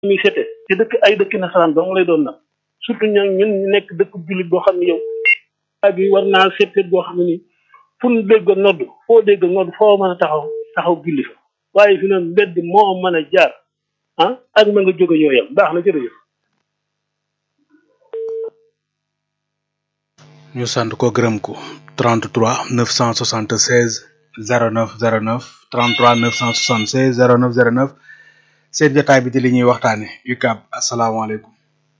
muy sete te dëkk ay dëkk nasaraan dong lay doon nag surtout ñun ñun ñu nekk dëkk jullit boo xam ne yow ak bi war naa seet boo xam ne nii fu ñu dégg nodd foo dégg nodd foo mën a taxaw taxaw julli fa waaye fi noonu mbedd moo mën a jaar ah ak ma nga jóge ñoo yem baax na jërëjëf ñu sant ko gërëm ko 33 976 09 09 33 976 09 09 seen jotaay bi di li ñuy waxtaane UCAB asalaamaaleykum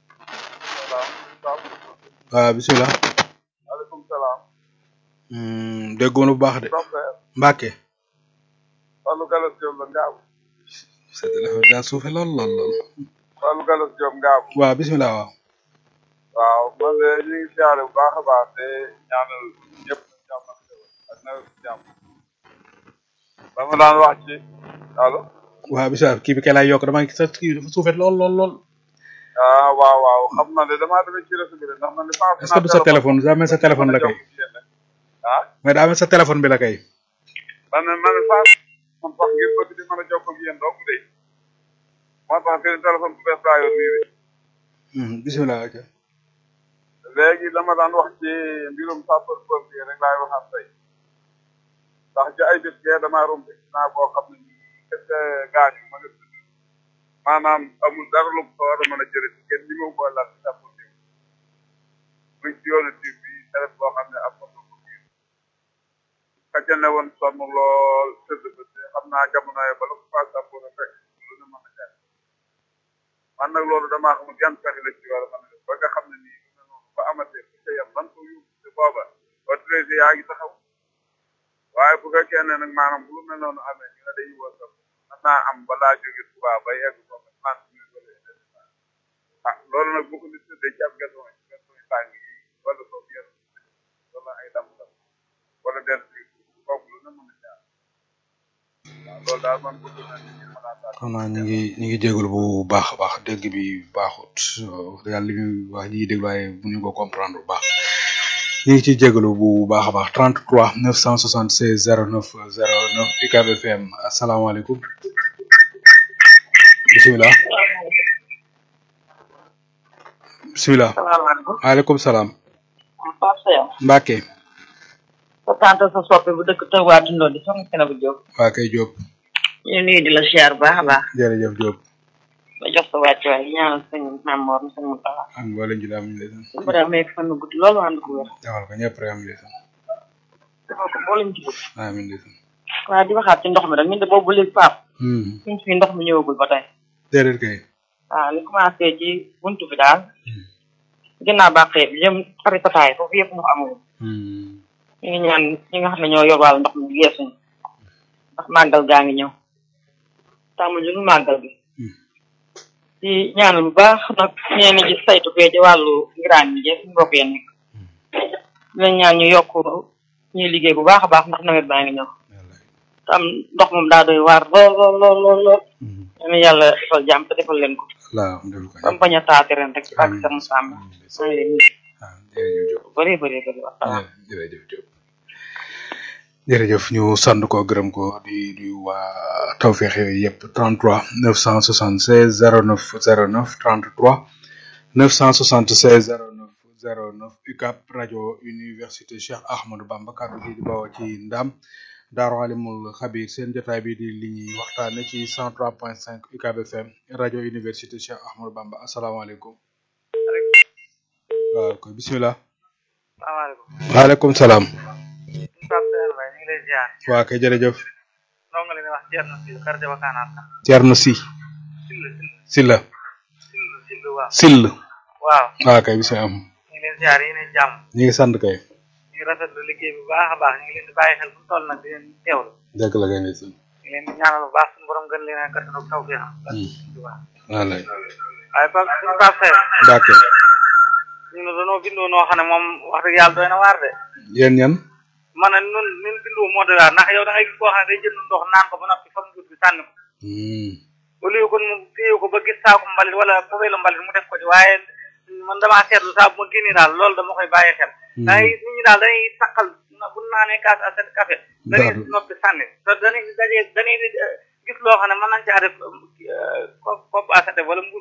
waaw bisimilah maaleykum salaam. déggoon bu baax de Mbacke Fallou Gallas Diop la Ngaabu. sa téléphone daa suufe lool lool lool Fallou Gallas Diop Ngaabu. waaw bisimilah waaw waaw man de ñu ngi siyaare bu baax a baax te ñaanal ñëpp jàmm ak xéwal ak nawet bi jàmm. dama daan wax ci allo. waaw bisimilah kii bi kay laay yokk dama sa kii dafa suufe lool lool lool ah waaw waaw xam na de damaa demee ci réseau bi de ndax man de. est-ce que du sa téléphone daa mel sa téléphone la kay ah. mais daa mel sa téléphone bi la kay man de man de saa man wax ngir bëgg di mën a jokkoo ak yéen donc de moo tax seen téléphone bu bees laa yor nii de. bisimilah ok léegi dama daan wax ci mbirum sapeur pompier rek laay waxaat tey ndax ci ay bés gee damaa romb naa boo xam ne nii est-ce que gaañu ma nga tudd maanaam amul dara lu ko war a mën a jëre ci kenn ñi ma ko laal ci sapeur bi muy ci yoonu tiir bi deret boo xam ne ab moto ko biir kacca ne woon sonn lool tëdd ba te xam naa jamono yi bala ko faa sapeur a fekk lu ne mën a jaar man nag loolu damaa xamul yan pexe la ci war a mën a def ba nga xam ne nii ba amatee bu ca yem ban ko yóbbu te booba autorité yaa ngi taxaw waaye bu fekkee ne nag maanaam bu lu mel noonu amee ñu ne dañuy woo sax mën naa am balaa jóge Tuubaa ba yegg ko trente minutes wala une heure ah loolu nag bu ko nit tëddee ci ab gazon yi gazon yi tàng yi wala soo yenn wala ay dam dam wala den si kooku lu ne mën a jaar waaw loolu daal man bëgg naa nit ñi xalaataat xam naa ñu ngi ñu ngi jégalu bu baax a baax dégg bi baaxut wax dëgg yàlla li muy wax ñi dégg waaye mënuñu ko comprendre bu baax ñu ngi ciy jégalu bu baax a baax 33 976 09 09 UCAB FM asalaamaaleykum bisimilah bisimilah salaamaaleykum. waaleykum salaam Pape Seye. Mbacke sa tante sa soppe bu dëkk Touba Tundoo di soxna Sena bu Diop. waa kay Diop ñu nuyu di la siyaar bu baax a baax. jërëjëf Diop ba jox sa wàccuwaay di ñaanal sëñ Mame Mor sëñ Moustapha. ak mboolem ji daam ñu lay sant su ko defee fan gu gudd loolu ànd ko wér. defal ko ñëpp rek am lay sant defal ko mboolem ci bëgg. amiin lay sant waaye di waxaat ci ndox mi rek ñun de boobu léegi Pape. Hmm, suñ fi ndox mi ñëwagul ba tey. déedéet kay waaw li commencé ci buntu bi daal. ginnaaw bàqee bi jëm xari tataay foofu yëpp ndox amul. Hmm, ñu ngi ñaan ñi nga xam ne ñoo yor wàllu ndox mi yeesuñu. ndax màggal gaa ngi ñëw. tàmm ju nu màggal bi. di ñaanal bu baax nag ñeen ñi saytu fee ci wàllu ngiraan yi suñu mbokk yi nekk dinañ ñaan ñu yokk ñuy liggéey bu baax a baax ndax nawet baa ngi ñëw wallaay. tam ndox moom daa doy waar lool lool lool lool lool Hmm, yal na yàlla defal jàmm te defal leen ko laa am defal ko ba mu bañ a taati ren rek ci ak sama sàmm maa ngi leen di ah jërëjëf Diop bëree bëree bëri waxtaan jërëjëf Diop jërëjëf ñu sant ko gërëm ko di di waa tawfeex yooyu yëpp 33 976 09 09 33 976 09 09 UCAB rajo université Cheikh Ahmadou Bamba kàddu gi di bawoo ci ndam Daaru Alimul Xabir seen jotaay bi di li ñuy waxtaane ci 103.5 UCAB FM rajo université Cheikh Ahmadou Bamba asalaamaaleykum waaw koy bisimilah salaamaaleykum waaleykum salaam Pape Seye Mbaye ñu ngi lay ziar waa kay jërëjëf noo nga leen wax Thierno Sil quartier Wakanaar sax Thierno Si Sil Silla Sil Sil waaw Sill waaw waa kay bisimilah ñu ngi leen ziar yi ne jàmm ñu ngi sant kay ñu ngi rafetlu liggéey bu baax a baax ñu ngi leen di bàyyi xel fu mu toll nag di leen teewlu dëgg la kay ndeysaan ñu ngi leen di ñaanal bu baax suñu borom gën leen a kattanu taw bi am wallaay waaye Pape suñu Pape Seye d'accord ñu ne dañoo bindoo noo xam ne moom wax dëgg yàlla doy na waar de yéen ñan man ne nun nun bindoo moo doy waar ndax yow da ngay gis koo xam ne day jënd ndox naan ko ba noppi fam jut bi sànni ko Hmm, au lieu kon mu téye ko ba gis saako mbalit wala poubelle mbalit mu def ko ci waaye man damaa seetlu saa bu ma génnee daal loolu dama koy bàyyi xel da ngay gis nit ñi daal dañuy saqal bu naanee kaas aset café dañuy Daal. noppi sànni te dañuy daje dañuy gis gis loo xam ne mën nañ caa def ko ko wala